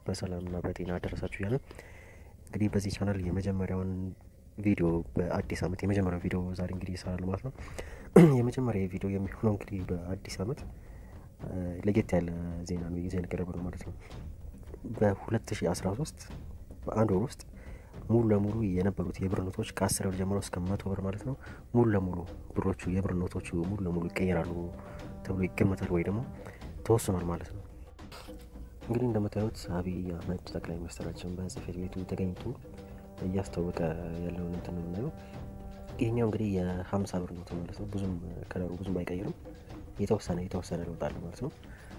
በሰላምና በጤና አደረሳችሁ እያለን እንግዲህ በዚህ ቻናል የመጀመሪያውን ቪዲዮ በአዲስ ዓመት የመጀመሪያው ቪዲዮ ዛሬ እንግዲህ ይሰራል ማለት ነው። የመጀመሪያ ቪዲዮ የሚሆነው እንግዲህ በአዲስ ዓመት ለየት ያለ ዜና ነው ይዘን የቀረበ ነው ማለት ነው። በ2013 በአንድ ወር ውስጥ ሙሉ ለሙሉ የነበሩት የብር ኖቶች ከአስር ብር ጀምሮ እስከ መቶ ብር ማለት ነው ሙሉ ለሙሉ ብሮቹ የብር ኖቶቹ ሙሉ ለሙሉ ይቀየራሉ ተብሎ ይገመታል ወይ ደግሞ ተወስኗል ማለት ነው። እንግዲህ እንደምታዩት አብይ አህመድ ጠቅላይ ሚኒስትራችን በጽህፈት ቤቱ ተገኝቶ እያስታወቀ ያለውን እንትን ነው የምናየው። ይህኛው እንግዲህ የሀምሳ ብር ኖት ማለት ነው። ብዙም ከለሩ ብዙም አይቀይርም። የተወሰነ የተወሰነ ለውጥ አለ ማለት ነው።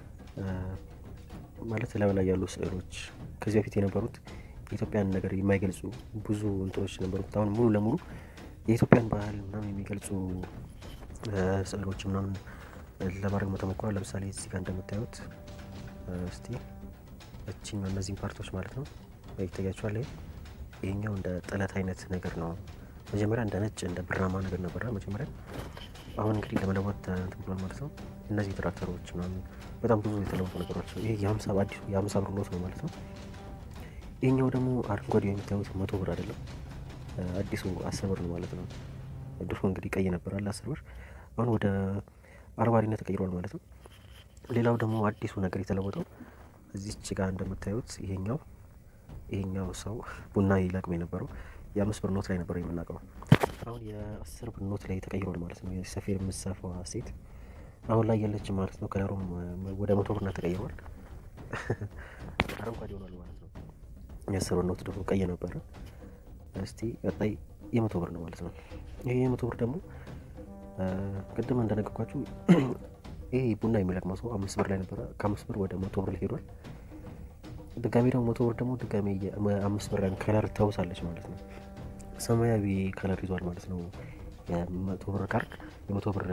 ማለት ላዩ ላይ ያሉ ስዕሎች ከዚህ በፊት የነበሩት የኢትዮጵያን ነገር የማይገልጹ ብዙ እንትኖች ነበሩት። አሁን ሙሉ ለሙሉ የኢትዮጵያን ባህል ምናምን የሚገልጹ ስዕሎች ምናምን ለማድረግ ተሞክሯል። ለምሳሌ እዚህ ጋር እንደምታዩት እስቲ እችኛው እነዚህም ፓርቶች ማለት ነው ይታያቸዋል። ይሄኛው እንደ ጥለት አይነት ነገር ነው። መጀመሪያ እንደ ነጭ እንደ ብራማ ነገር ነበረ መጀመሪያ። አሁን እንግዲህ ለመለወጥ እንትን ብሏል ማለት ነው። እነዚህ ትራክተሮች ምናምን በጣም ብዙ የተለወጡ ነገሮች። ይሄ የሀምሳ አዲሱ የሀምሳ ብር ኖት ነው ማለት ነው። ይህኛው ደግሞ አረንጓዴ የሚታዩት መቶ ብር አይደለም፣ አዲሱ አስር ብር ነው ማለት ነው። ድሮ እንግዲህ ቀይ ነበር አለ አስር ብር፣ አሁን ወደ አረንጓዴነት ተቀይሯል ማለት ነው። ሌላው ደግሞ አዲሱ ነገር የተለወጠው እዚች ጋር እንደምታዩት ይሄኛው ይሄኛው ሰው ቡና ይለቅም የነበረው የአምስት ብር ኖት ላይ ነበር የምናውቀው። አሁን የአስር ብር ኖት ላይ ተቀይሯል ማለት ነው። ሰፌድ የምትሰፋዋ ሴት አሁን ላይ የለችም ማለት ነው። ከለሩም ወደ መቶ ብርነት ተቀይሯል፣ አረንጓዴ ሆኗል ማለት ነው። የአስር ብር ኖት ደግሞ ቀይ ነበረ። እስቲ ቀጣይ የመቶ ብር ነው ማለት ነው። ይሄ የመቶ ብር ደግሞ ቅድም እንደነገርኳችሁ ይሄ ቡና የሚለቅመው ሰው አምስት ብር ላይ ነበረ። ከአምስት ብር ወደ መቶ ብር ላይ ሄዷል። ድጋሜ ደግሞ መቶ ብር ደግሞ ድጋሜ አምስት ብር ከለር ታውሳለች ማለት ነው። ሰማያዊ ከለር ይዟል ማለት ነው። የመቶ ብር ካርድ የመቶ ብር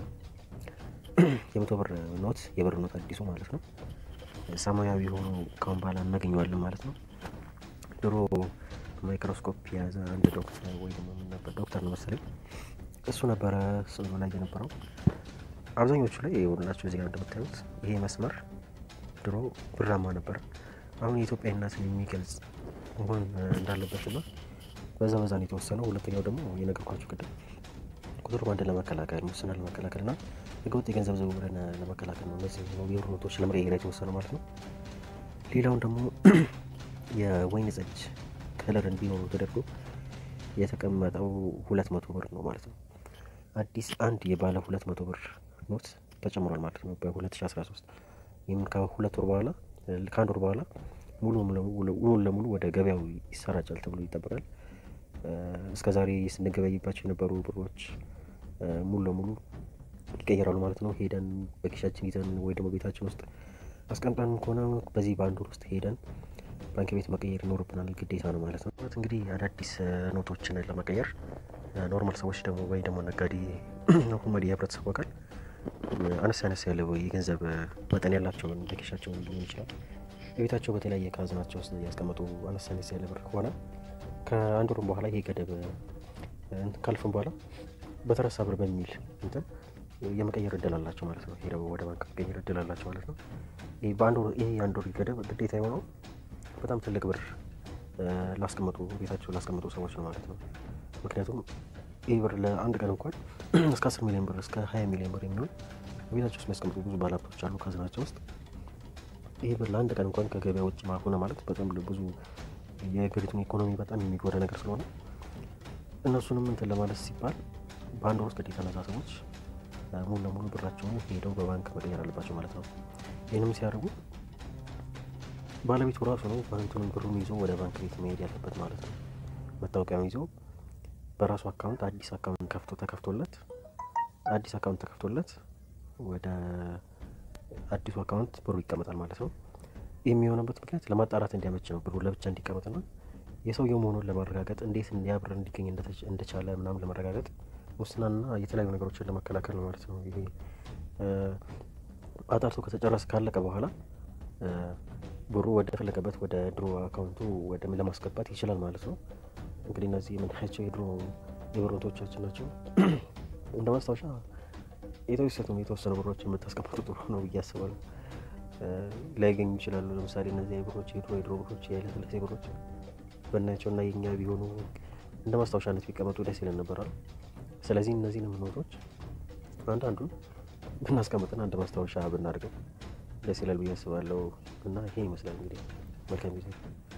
የመቶ ብር ኖት የብር ኖት አዲሱ ማለት ነው። ሰማያዊ ሆኖ ካሁን በኋላ እናገኘዋለን ማለት ነው። ድሮ ማይክሮስኮፕ የያዘ አንድ ዶክተር ወይ ደግሞ ምን ነበር ዶክተር ነው መሰለኝ እሱ ነበረ ስዕሉ ላይ የነበረው። አብዛኞቹ ላይ የሆኑላቸው እዚህ ጋር እንደምታዩት ይሄ መስመር ድሮ ብራማ ነበር። አሁን የኢትዮጵያዊነትን የሚገልጽ መሆን እንዳለበትና በዛ በዛ ነው የተወሰነው። ሁለተኛው ደግሞ የነገርኳቸው ቅድም ኮንትሮባንድን ለመከላከል ሙስና ለመከላከል እና ህገወጥ የገንዘብ ዝውውርን ለመከላከል ነው እነዚህ የብር ኖቶች ለመቀየር የተወሰነው ማለት ነው። ሌላውን ደግሞ የወይን ጠጅ ከለር እንዲኖሩ ተደርጎ የተቀመጠው ሁለት መቶ ብር ነው ማለት ነው። አዲስ አንድ የባለ ሁለት መቶ ብር ኖት ተጨምሯል ማለት ነው በ2013 ይህም ከሁለት ወር በኋላ ከአንድ ወር በኋላ ሙሉ ሙሉ ለሙሉ ወደ ገበያው ይሰራጫል ተብሎ ይጠበቃል። እስከ ዛሬ ስንገበይባቸው የነበሩ ብሮች ሙሉ ለሙሉ ይቀየራሉ ማለት ነው። ሄደን በኪሻችን ይዘን ወይ ደግሞ ቤታችን ውስጥ አስቀምጠን ከሆነ በዚህ በአንድ ወር ውስጥ ሄደን ባንክ ቤት መቀየር ይኖርብናል፣ ግዴታ ነው ማለት ነው። እንግዲህ አዳዲስ ኖቶችን ለመቀየር ኖርማል ሰዎች ደግሞ ወይ ደግሞ ነጋዴ ሁመድ የህብረተሰቡ አካል አነስ አነስ ያለ የገንዘብ መጠን ያላቸውን በኪሻቸውን ሊሆን ይችላል በቤታቸው በተለያየ ካዝናቸው ውስጥ ያስቀመጡ አነስ አነስ ያለ ብር ከሆነ ከአንድ ወርም በኋላ ይሄ ገደብ ካልፍም በኋላ በተረሳ ብር በሚል እንትን የመቀየር እድል አላቸው ማለት ነው። ሄደው ወደ ባንክ መቀየር እድል አላቸው ማለት ነው። ይሄ በአንድ ወር ይሄ የአንድ ወር ገደብ ግዴታ የሆነው በጣም ትልቅ ብር ላስቀመጡ ቤታቸው ላስቀመጡ ሰዎች ነው ማለት ነው። ምክንያቱም ይህ ብር ለአንድ ቀን እንኳን እስከ አስር ሚሊዮን ብር እስከ ሀያ ሚሊዮን ብር የሚሆን ቤታቸው ውስጥ የሚያስቀምጡ ብዙ ባለሀብቶች አሉ ካዝናቸው ውስጥ። ይህ ብር ለአንድ ቀን እንኳን ከገበያ ውጭ ሆነ ማለት በጣም ብዙ የሀገሪቱን ኢኮኖሚ በጣም የሚጎዳ ነገር ስለሆነ እነሱንም እንትን ለማለት ሲባል በአንድ ወር ውስጥ ግዴታ እነዛ ሰዎች ሙሉ ለሙሉ ብራቸውን ሄደው በባንክ መቀየር አለባቸው ማለት ነው። ይህንም ሲያደርጉ ባለቤቱ ራሱ ነው እንትኑን ብሩን ይዞ ወደ ባንክ ቤት መሄድ ያለበት ማለት ነው። መታወቂያውን ይዞ በራሱ አካውንት አዲስ አካውንት ከፍቶ ተከፍቶለት አዲስ አካውንት ተከፍቶለት ወደ አዲሱ አካውንት ብሩ ይቀመጣል ማለት ነው። ይህ የሚሆነበት ምክንያት ለማጣራት እንዲያመች ነው። ብሩ ለብቻ እንዲቀመጥና የሰውየው መሆኑን ለማረጋገጥ እንዴት ያ ብር እንዲገኝ እንደቻለ ምናምን ለማረጋገጥ ሙስናና የተለያዩ ነገሮችን ለመከላከል ነው ማለት ነው። ይሄ አጣርቶ ከተጨረሰ ካለቀ በኋላ ብሩ ወደ ፈለገበት ወደ ድሮ አካውንቱ ወደ ለማስገባት ይችላል ማለት ነው። እንግዲህ እነዚህ የምናያቸው የድሮ የብር ኖቶቻችን ናቸው። እንደ ማስታወሻ የተወሰኑ የተወሰኑ ብሮች የምታስቀምጡ ጥሩ ነው ብዬ አስባለሁ። ላይገኙ ይችላሉ። ለምሳሌ እነዚህ ብሮች የድሮ የድሮ ብሮች የኃይለሥላሴ ብሮች በናያቸው እና የኛ ቢሆኑ እንደ ማስታወሻነት ቢቀመጡ ደስ ይለን ነበራል። ስለዚህ እነዚህንም ኖቶች አንዳንዱን ብናስቀምጥና እንደ ማስታወሻ ብናደርገው ደስ ይላል ብዬ አስባለሁ። እና ይሄ ይመስላል እንግዲህ መልካም ጊዜ